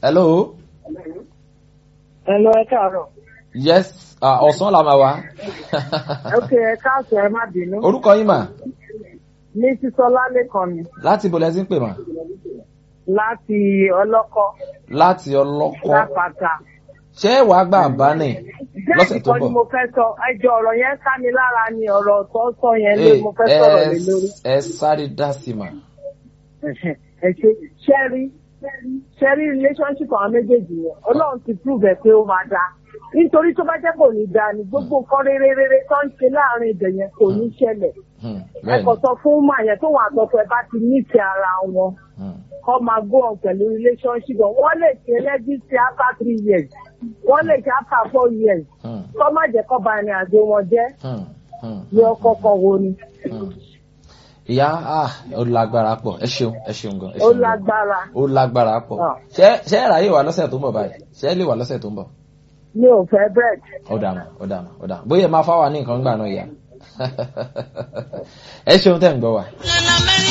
hello ẹ lọ ẹ káàárọ̀. yes ah, ọ̀sán la máa wá ok ẹ káàsọ̀ ẹ má bínú. orúkọ yín mà ní sísọlá lẹ́kàn ni láti ibo lẹ ti ń pè mà láti ọlọ́kọ́ láti ọlọ́kọ́ lápáta. ṣé wàá gbà bá ní lọ́sẹ̀ tó bẹ́ẹ̀ ni bọ̀ mo fẹ́ sọ ẹjọ́ ọ̀rọ̀ yẹn ká mi lára ni ọ̀rọ̀ tó sọ yẹn lé mo fẹ́ sọ̀rọ̀ lé lórí. ẹ sáré dá sí mà ẹ ṣe ṣẹ́rí ṣẹ́rí relationship àwọn méjèèjì yẹn ọlọ́run ti prove ẹ̀ pé ó máa dáa nítorí tó bá jẹ́ kò ní dáa ni gbogbo nǹkan rere rere tó ń ṣe láàrin ibẹ̀ yẹn kò ní ṣẹlẹ̀ Hmm, ẹ bẹ́ẹ̀ kò ni sọ fún mà yẹn tó wà àtọ́kọ ẹ bá ti nífẹ̀ẹ́ ara wọn Hmm, kọ́ máa go on pẹ̀lú relationship wọn wọ́n lè ṣe lẹ́gísí after three years wọ́n lè ṣe after four years hmm, kọ́ má jẹ́ kọ́ ba ẹni àjò wọn jẹ́ hmm, hmm, ní ọkọ kan wo ni hmm. ìyá ah, ó lágbára pọ̀ ẹ ṣeun ẹ ṣeun gan ẹ ó ṣeun gan. lágbára ó lágbára pọ̀ Ah. ṣé ṣé ẹ ráyè wá lọ́sẹ̀ tó ń bọ̀ báyìí ṣé ẹ lè wá lọ́sẹ̀ tó ń bọ̀ mi ò fẹ́ bread. ó dànù ó dànù ó dànù bóyá ẹ máa fáwa ní nǹkan gbà náà ìyá ẹ ṣeun tẹ́ ń gbọ́ wa. Nana Mary